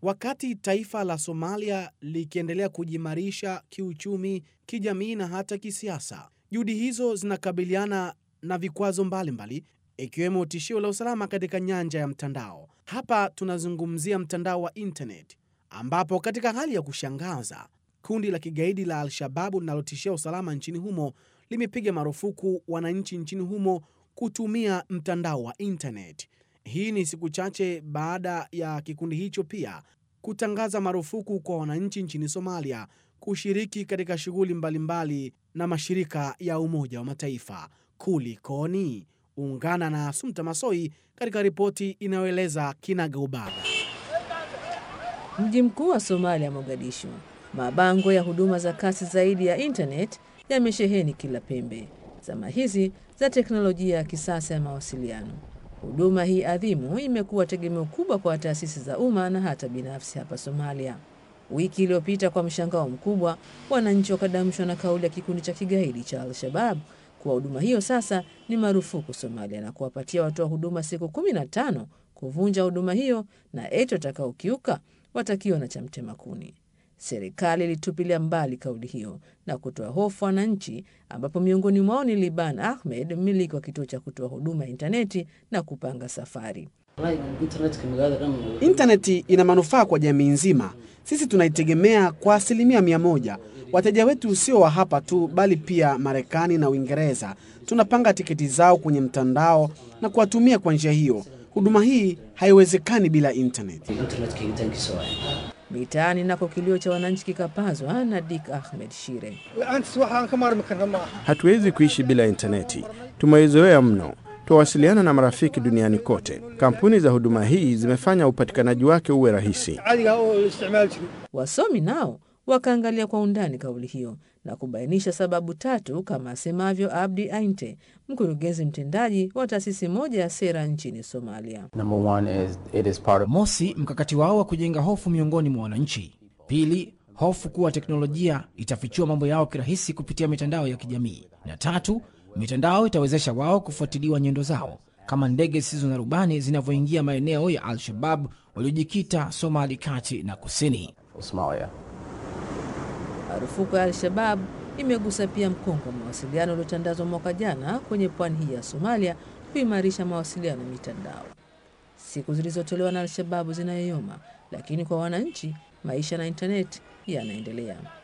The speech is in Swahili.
Wakati taifa la Somalia likiendelea kujiimarisha kiuchumi, kijamii na hata kisiasa, juhudi hizo zinakabiliana na vikwazo mbalimbali ikiwemo tishio la usalama katika nyanja ya mtandao. Hapa tunazungumzia mtandao wa internet, ambapo katika hali ya kushangaza kundi la kigaidi la Al-Shababu linalotishia usalama nchini humo limepiga marufuku wananchi nchini humo kutumia mtandao wa internet. Hii ni siku chache baada ya kikundi hicho pia kutangaza marufuku kwa wananchi nchini Somalia kushiriki katika shughuli mbalimbali na mashirika ya Umoja wa Mataifa. Kulikoni? Ungana na Sumta Masoi katika ripoti inayoeleza kinagaubaga. Mji mkuu wa Somalia, Mogadishu, mabango ya huduma za kasi zaidi ya internet yamesheheni kila pembe. Zama hizi za teknolojia ya kisasa ya mawasiliano, huduma hii adhimu imekuwa tegemeo kubwa kwa taasisi za umma na hata binafsi hapa Somalia. Wiki iliyopita, kwa mshangao mkubwa, wananchi wakadamshwa na kauli ya kikundi cha kigaidi cha Al-Shabab kuwa huduma hiyo sasa ni marufuku Somalia na kuwapatia watoa huduma siku kumi na tano kuvunja huduma hiyo, na eti watakaokiuka watakiwa na cha mtema kuni. Serikali ilitupilia mbali kauli hiyo na kutoa hofu wananchi, ambapo miongoni mwao ni Liban Ahmed, mmiliki wa kituo cha kutoa huduma ya intaneti na kupanga safari. Intaneti ina manufaa kwa jamii nzima. Sisi tunaitegemea kwa asilimia mia moja. Wateja wetu sio wa hapa tu, bali pia Marekani na Uingereza. Tunapanga tiketi zao kwenye mtandao na kuwatumia kwa njia hiyo. Huduma hii haiwezekani bila intaneti. Mitaani nako kilio cha wananchi kikapazwa na Dik Ahmed Shire. Hatuwezi kuishi bila intaneti, tumeizoea mno. Twawasiliana na marafiki duniani kote. Kampuni za huduma hii zimefanya upatikanaji wake uwe rahisi. Wasomi nao wakaangalia kwa undani kauli hiyo na kubainisha sababu tatu, kama asemavyo Abdi Ainte, mkurugenzi mtendaji wa taasisi moja ya sera nchini Somalia. Mosi, mkakati wao wa kujenga hofu miongoni mwa wananchi. Pili, hofu kuwa teknolojia itafichua mambo yao kirahisi kupitia mitandao ya kijamii, na tatu, mitandao itawezesha wao kufuatiliwa nyendo zao kama ndege zisizo na rubani zinavyoingia maeneo ya Al-Shabab waliojikita Somali kati na kusini. Marufuku ya Al-Shabab imegusa pia mkongo wa mawasiliano uliotandazwa mwaka jana kwenye pwani hii ya Somalia kuimarisha mawasiliano ya mitandao. Siku zilizotolewa na Al-Shababu zinayoyoma, lakini kwa wananchi maisha na intaneti yanaendelea.